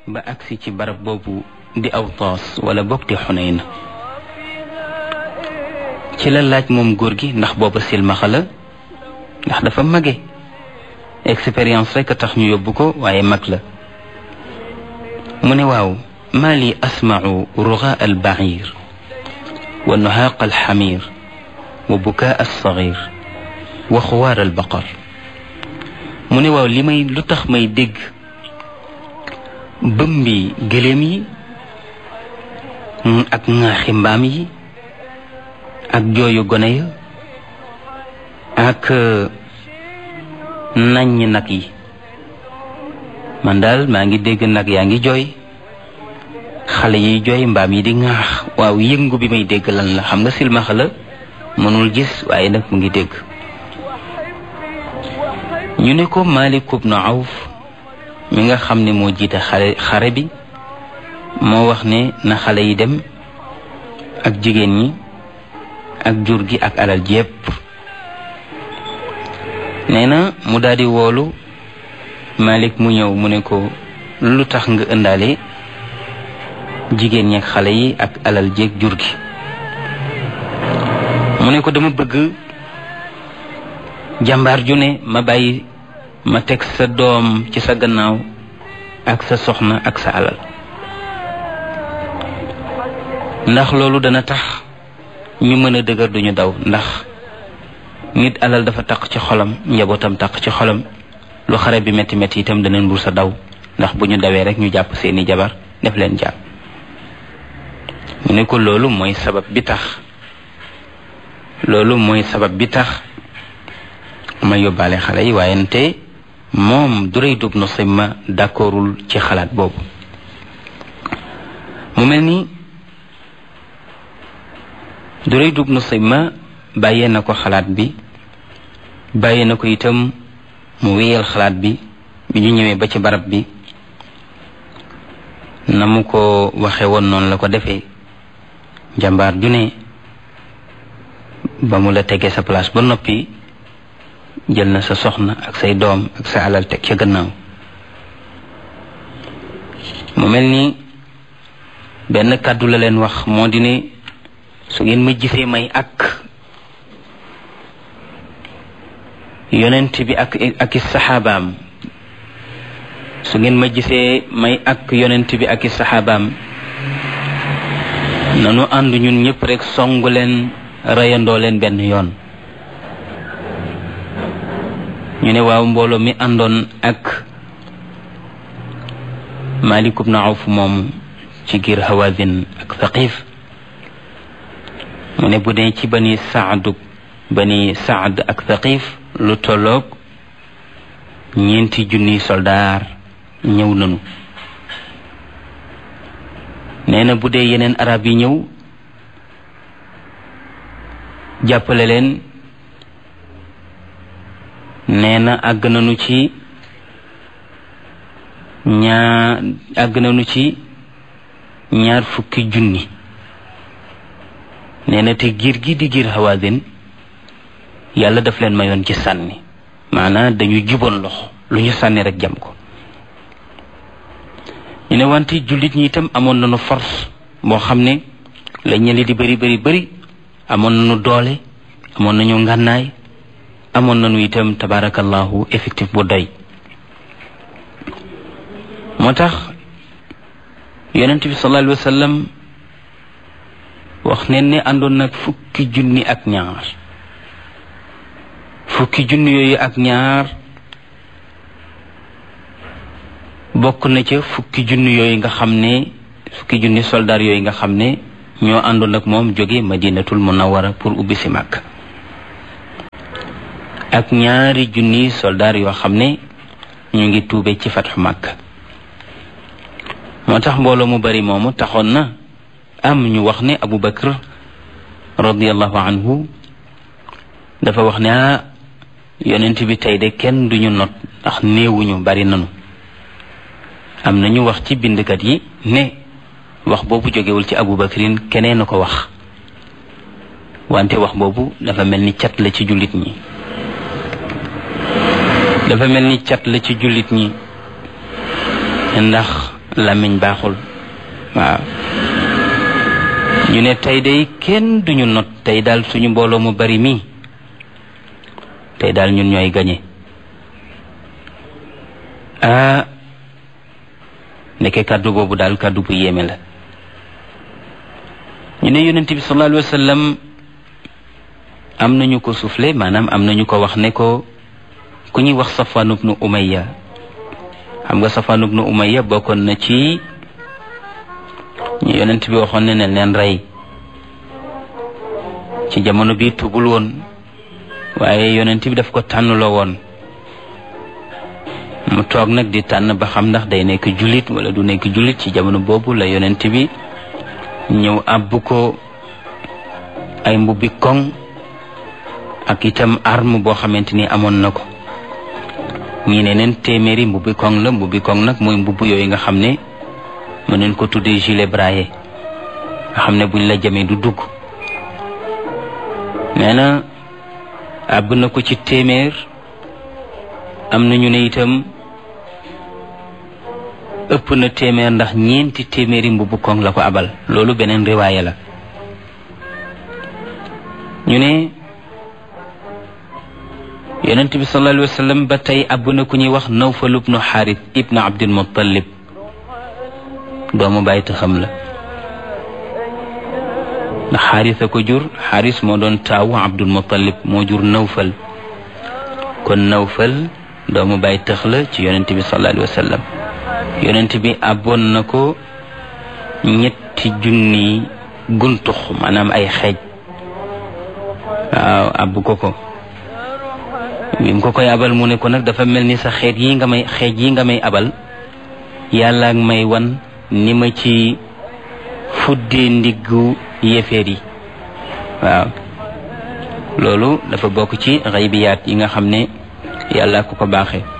ba agsi ci barab boobu di aw toos wala bokk di xuneyn ci la laaj moom góor gi ndax booba silmaxa la ndax dafa mage expérience rek a tax ñu yóbbu ko waaye mag la mu ne waaw maa li asmau rugaa al bair wa nuhaaq al xamir wa bukaa al sagir wa xuwaar al baqar mu ne waaw li may lu tax may dégg bëmbi gëléem yi ak ŋaaxi mbaam yi ak jooyu gone ya ak naññ nag yi man daal maa ngi dégg nag yaa ngi jooy xale yi jooy mbaam yi di ŋaax waaw yëngu bi may dégg lan la xam nga silmaxa la mënul gis waaye nag mu ngi dégg ñu ne ko Malik ibn Awf mi nga xam ne moo jiite xare xare bi moo wax ne na xale yi dem ak jigéen ñi ak jur gi ak alal jépp nee na mu daldi woolu Malik mu ñëw mu ne ko lu tax nga ëndaale jigéen ñi ak xale yi ak alal jéeg jur gi mu ne ko dama bëgg jàmbaar ju ne ma bàyyi ma teg sa doom ci sa gannaaw ak sa soxna ak sa alal ndax loolu dana tax ñu mën a dëgër duñu daw ndax nit alal dafa taq ci xolam njabootam taq ci xolam lu xare bi métti métti itam dana mbur sa daw ndax bu ñu dawee rek ñu jàpp seeni jabar def leen jàpp mu ne ko loolu mooy sabab bi tax loolu mooy sabab bi tax ma yóbbaale xale yi waaye nte moom Durayd ibn Simma d'accordul ci xalaat boobu mu mel ni Durayd ibn Simma bàyyee na ko xalaat bi bàyyee na ko itam mu wéyal xalaat bi bi ñu ñëwee ba ci barab bi na mu ko waxe woon noonu la ko defee jàmbaar ju ne ba mu la tegee sa place ba noppi jël na sa soxna ak say doom ak sa alal teg ca gannaaw mu mel ni benn kàddu la leen wax moo di ne su ngeen ma gisee may ak yonent bi ak ak i saxaabaam su ngeen ma gisee may ak yonent bi ak i saxaabaam nanu ànd ñun ñëpp rek songu leen reyandoo leen benn yoon ñu ne waaw mbooloo mi àndoon ak Malik ibn Awf moom ci giir Hawazin ak Thaqif mu ne bu dee ci bani Saad bani Saad ak Thaqif lu tolloog ñeenti junniy soldaar ñëw nanu nee na bu dee yeneen arab yi ñëw jàppale leen nee na àgg nañu ci ñaar àgg nañu ci ñaar fukki junni nee na te giir gi di giir Hawazin yàlla daf leen mayoon ci sànni maanaam dañu juboon loxo lu ñu sànni rek jam ko ñu ne wante jullit ñi itam amoon nañu force boo xam ne la ñeli di bëri bëri bëri amoon nañu doole amoon nañu ngànnaay amoon nañu itam tabarakallahu effectif bu doy moo tax yonent bi sallallahu alayhi wa sallam wax neen ne àndoon nag fukki junni ak ñaar fukki junni yooyu ak ñaar bokk na ca fukki junni yooyu nga xam ne fukki junni soldaar yooyu nga xam ne ñoo àndoon ak moom jóge madinatul munawara pour ubbi si màkk ak ñaari junni soldaar yoo xam ne ñu ngi tuube ci fatxu màkk moo tax mbooloo mu bari moomu taxoon na am ñu wax ne abu bakar radiallahu anhu dafa wax ne ah yonent bi tey de kenn duñu not ndax néewuñu bari nanu am na ñu wax ci bindkat yi ne wax boobu jógewul ci abu bakrin keneen a ko wax wante wax boobu dafa mel ni cat la ci jullit ñi dafa mel ni cat la ci jullit ñi ndax làmmiñ baaxul waaw ñu ne tey day kenn duñu not tey daal suñu mbooloo mu bari mii tey daal ñun ñooy gañe ah nekke kàddu boobu daal kàddu bu yéeme la ñu ne yonent bi sallallahu alayhi wa sallam am nañu ko soufflé maanaam am nañu ko wax ne ko ku ñuy wax Safwan ibnu Umayya xam nga Safwan ibnu Umayya bokkoon na ci ñu yonent bi waxoon ne ne leen rey ci jamono bi tubul woon waaye yonent bi daf ko tànnloo woon mu toog nag di tànn ba xam ndax day nekk jullit wala du nekk jullit ci jamono boobu la yonent bi ñëw àbb ko ay mbubbi koŋ ak itam arme boo xamante ni amoon na ko ñii ne neen téeméeri mbubbi koŋ la mbubbi koŋ nag mooy mbubb yooyu nga xam ne mën nañ ko tuddee gilet braillé nga xam ne buñ la jamee du dugg nee na àbb na ko ci téeméer am na ñu ne itam ëpp na téeméer ndax ñeenti téeméeri mbubbu koŋ la ko abal loolu beneen riwaaya la ñu ne yonent bi sallallahu alayhi wa sallam ba tey àbb na ku ñuy wax nawfal ibnu xaarit ibnu abdul muttalib doomu bàyyi taxam la ndax xaaris a ko jur xaaris moo doon taawu abdul muttalib moo jur nawfal kon nawfal doomu bàyyi tax la ci yonent bi sallallahu alayhi wa sallam yonent bi àbboon na ko ñetti junni guntux maanaam ay xeej waaw àbb ko ko bi mu ko koy abal mu ne ko nag dafa mel ni sa xeet yi nga may xeej yi nga may abal yàlla ak may wan ni ma ci fuddee ndiggu yéeféer yi waaw loolu dafa bokk ci xaybiyaat yi nga xam ne yàlla ko ko baaxee